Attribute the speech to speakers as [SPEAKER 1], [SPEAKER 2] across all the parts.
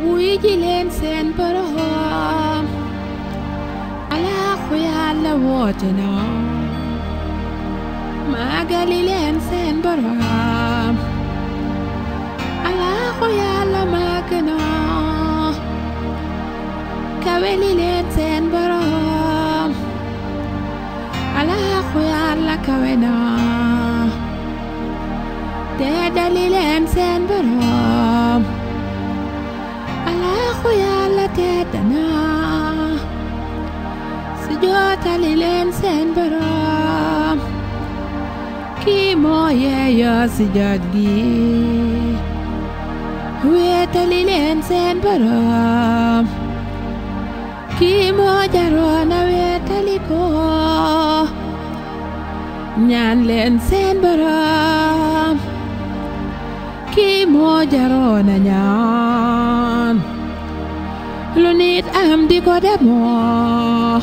[SPEAKER 1] wuy ji leen seen boroom alaaxu yàlla woote na maagali leen seen boroom alaaxu yàlla màgg na kaweli leen seen boroom alaaxu yàlla kawe na teedali leen seen boroom alaaxu yàlla tedd na si jootali leen seen boroom kii moo yeeyoo si jot gi weetali leen seen boroom kii moo jaroona weetali ko ñaan leen seen boroom kii moo jaroona ñaan lu nit am di ko demoo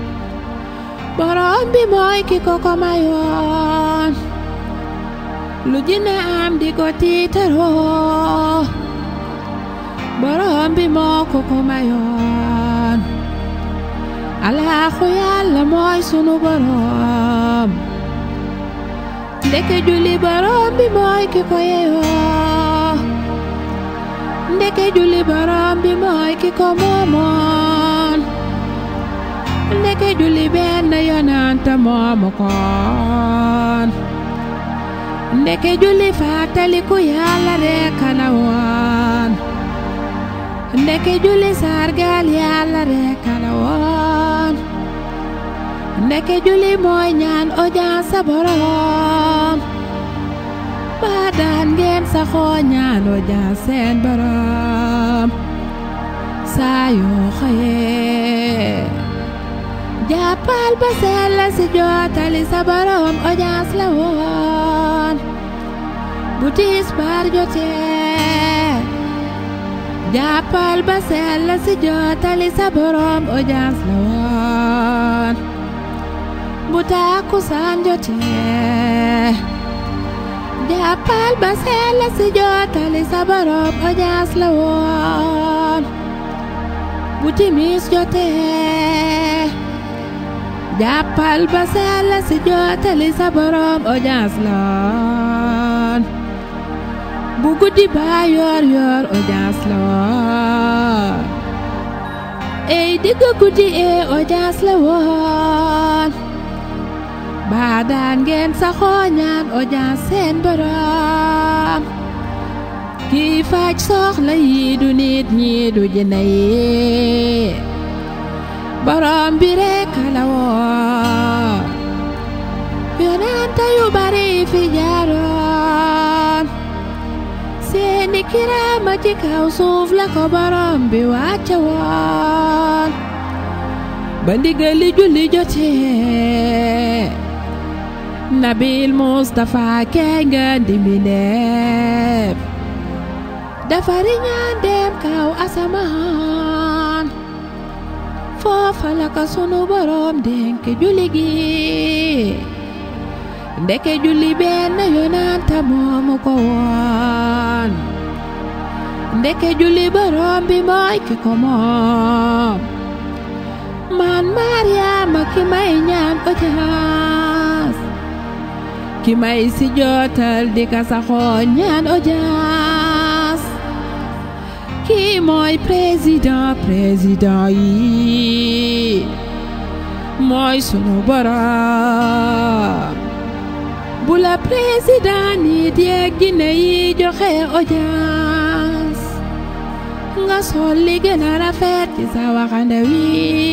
[SPEAKER 1] boroom bi mooy ki ko ko mayoon lu jinne am di ko tiitaroo boroom bi moo ko ko mayoon alaaxu yàlla mooy sunu boroom ndeke julli boroom bi mooy ki ko yeyoo ndeke julli boroom bi mooy ki ko moomoon ndeke julli benn yonanta moomu koon ndeke julli fàttaliku yàlla rekk la woon ndeke julli sargal yàlla rekk la woon ndeke julli mooy ñaan audience sa boroom ba daan ngeen saxoo ñaan audience seen boroom saa yoo xëyee jàppal ba sell si jootali sa boroom audience la woon bu tisbaar jotee jàppal ba sell si jootali sa boroom audience la woon bu takkusaan jotee jàppal ba sell si jootali sa boroom audience la woon bu timis jotee jàppal ba sell si jootali sa boroom audience la woon bu guddi ba yor yor audience la woon ey digg guddi ee audience la woon ba daan ngeen saxoo ñaan audience seen boroom kii faj soxla yi du nit ñi du jinne yi boroom bi rekk la woon yonent yu bari fi jaaroon seeni kiraama ci kaw suuf la ko boroom bi wàcce woon ba ndigali julli jotee nabil Mustafa kee nga dimbineef dafa riñaan dem kaw asamaan foofa la ko sunu boroom dénk julli gi ndeke julli benn yonanta moomu ko woon ndeke julli boroom bi mooy ki ko moom man Mariama ki may ñaan audience ki may si jootal di ka saxoo ñaan audience kii mooy président président yi mooy sunu boroom bu la président nit yeeg jinne yi joxe audience nga sol li gën a rafet ci sa waxande wi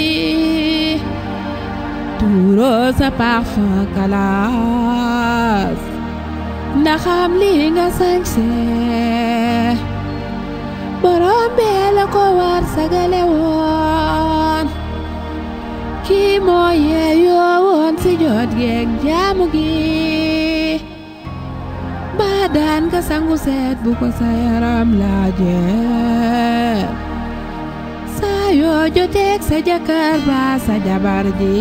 [SPEAKER 1] tuuroo sa parfum kalaas ndaxam li nga sañse borom bee la ko war sagale woon kii moo yeeyoo woon si jot geeg jaamu gi ba daan ka sangu seet bu ko sa yaram laajee saa yoo joteeg sa jëkkër ba sa jabar ji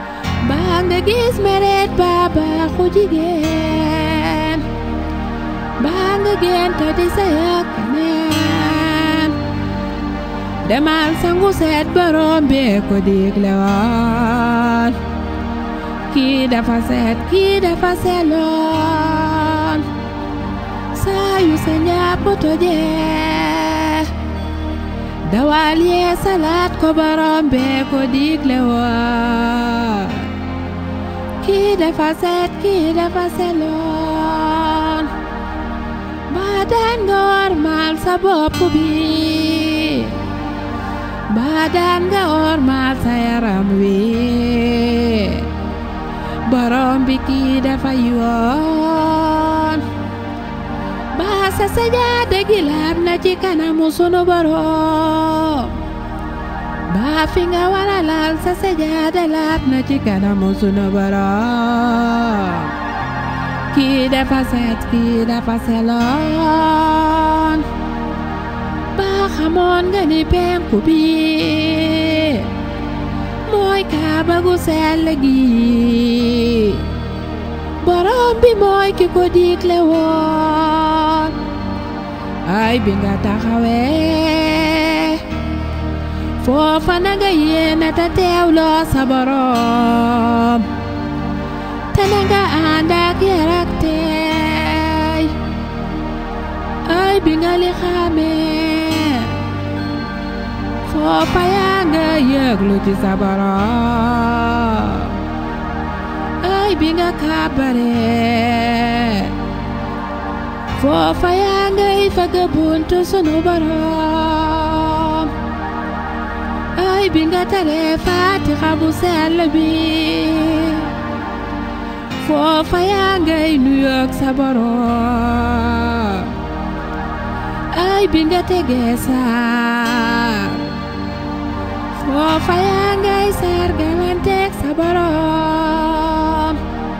[SPEAKER 1] ba nga gis meret ba baaxu jigéen baa nga gént di sëy ak keneen demal sangu seet borom bee ko digle woon kii dafa seet kii dafa seloon saa yu sa njàpp tojee dawal yee salaat ko borom bee ko digle woon kii dafa seet kii dafa seloon ba daan nga wormaal sa bopp bi ba daan nga wormaal sa yaram wi borom bi kii dafa yoon ba sa sajaada gi laab na ci kanamu sunu borom ba fi nga wara laal sa sajaada laab na ci kanamu sunu borom kii dafa set kii dafa seloon ba xamoon nga ni penku bi mooy kaaba gu sell gi borom bi mooy ki ko digle woon ay bi nga taxawee foofa na nga yéene te teewloo sa borom te na nga ànd ak yar ak teey ay bi nga li xamee foofa yaa nga yëglu ci sa borom ay bi nga kàbbaree foofa yaa ngay fëgg buntu sunu borom ay bi nga taree faatixa bu sell bi foofa yaa ngay nuyoog sa borom ay bi nga tegee saar foofa yaa ngay sargalanteeg sa borom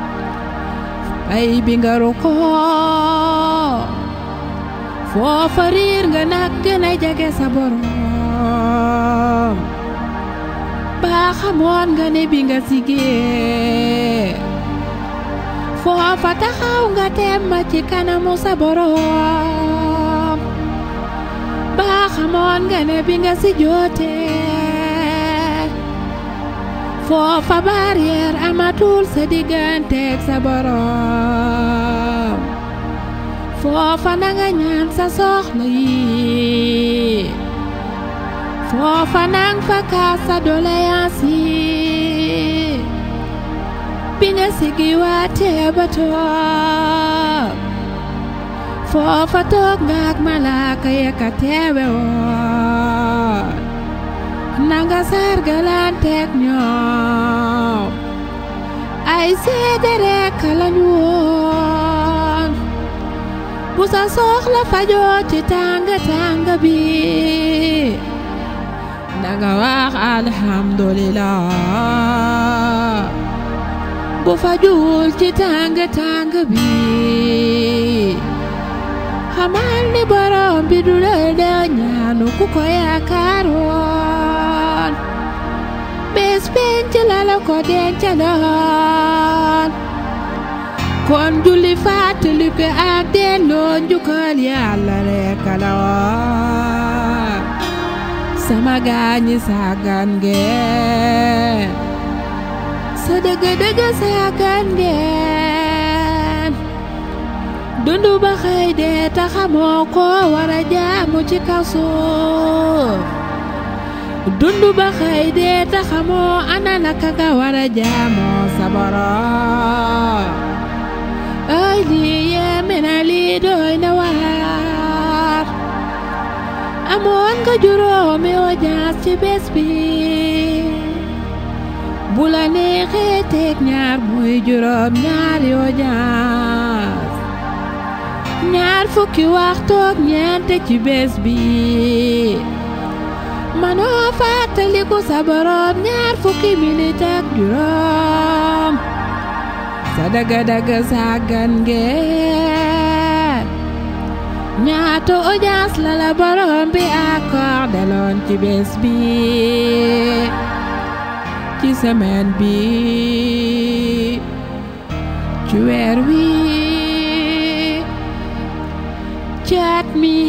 [SPEAKER 1] ay bi nga rukkoo foofa riir nga nag gën a jege sa borom baa xamoon nga ne bi nga sigee foofa taxaw nga temma ci kanamu sa borom baa xamoon nga ne bi nga si jootee foofa barrière amatul sa digganteeg sa borom foofa na nga ñaan sa soxla yi foofa nang fa kaas sa doléance yi bi nga sigi waatee ba toog foofa toog nga ak malaaka ya ka teewe woon nanga sargalanteeg ñoom ay seede rekk lañu woon bu sa soxla fajoo ci tàng tàng bi nanga wax alhamdulillah bu fajuwul ci tàng tàng bi xamal ni borom bi du la de ñaanu ku ko yaakaaroon bés penc la la ko dencaloon kon julli fàttali ko ak delloo njukkal yàlla rekk la woon sama gaañi sàggan ngeen sa dëgg-dëgg sàggan ngeen dundu ba xëy dee ta xamoo ko war a jaamu ci kaw suuf dundu ba xëy dee ta xamoo ana naka nga war a jaamoo sa borom ay lii yéeme na lii doy na waar amoon nga juróomi audience ci bés bi bu la neexee teg ñaar muy juróom ñaari audience ñaar fukki waxtoog ñeent ci bés bi manoo fàttaliku sa borom ñaar fukki minit ak juróom sa daga-daga sàggan ngeen ñaata audience la la borom bi accordé loon ci bés bi ci semaine bi ci weer wi caat mi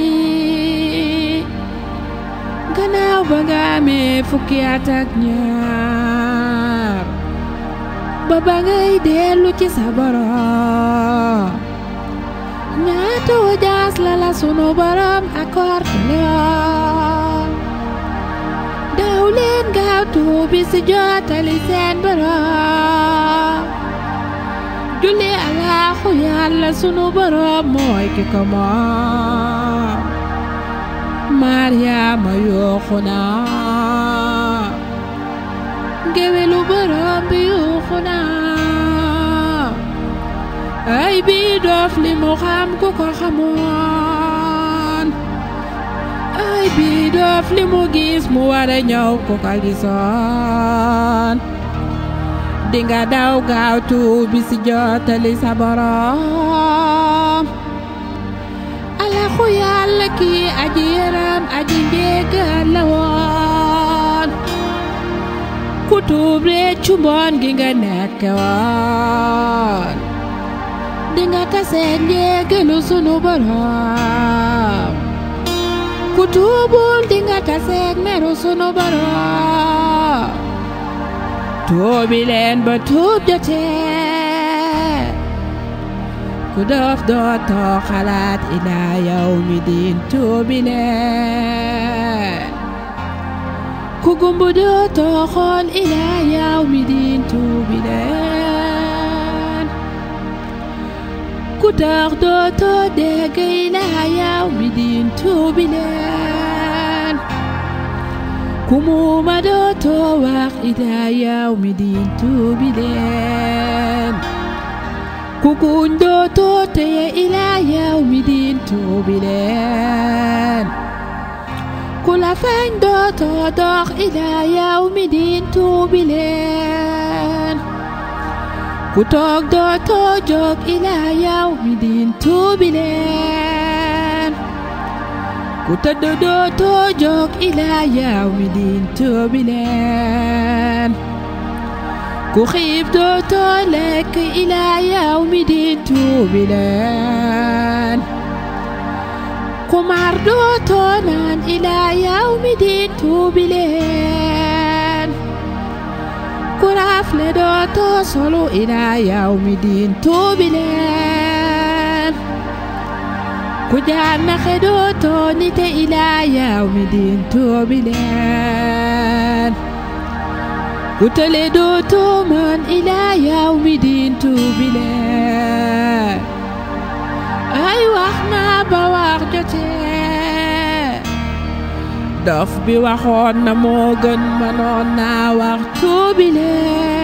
[SPEAKER 1] gannaaw ba nga amee fukki at ak ñaar ba ba ngay dellu ci sa borom ñaata wajaas la la sunu borom accordé loon daw leen gaaw tuubi si jottali seen borom julli alaaxu yàlla sunu borom mooy ki ko moom Maryaama yuuxu na ngéwélu borom bi yuuxu na ay bii doof li mu xam ku ko xamoon ay bii doof li mu gis mu war a ñëw ku ko gisoon dinga daw gaaw tuubi si jottali sa borom alaxu yàlla kii aji yaram aji njéegal la woon ku tuub réccu mboon gi nga nekk woon dinga taseeg njéegalu sunu borom ku tuubul dinga taseeg meru sunu borom tuubi leen ba tuub jotee ku doof dootoo xalaat ilaa yow mi diin tuubi leen ku gumbu dootoo xool ilaa yow mi diin tuubi leen ku tax dootoo dégg ilaa yow mi diin tuubi leen ku muuma dootoo wax ilaa yow mi diin tuubi leen ku kuñ dootoo teye ilaa yow mi diin tuubi leen ku la feeñ dootoo dox ilaa yow mi diin tuubi leen ku toog dootoo jóg ilaa yow mi diin tuubi leen ku tëdd dootoo jóg ilaa yow mi diin tuubi leen ku xiif dootoo lekk ilaa yow mi diin tuubi leen ku mar dootoo naan ilaa yow mi diin tuubi leen ku rafle dootoo solu ilaa yow mi diin tuubi leen ku jaanaxe dootoo nite ilaa yow mi diin tuubi leen ku tële dootoo mën ilaa yow mi diin tuubi leen ay wax naa ba wax jotee dof bi waxoon na moo gën mënoon naa wax tuubi leen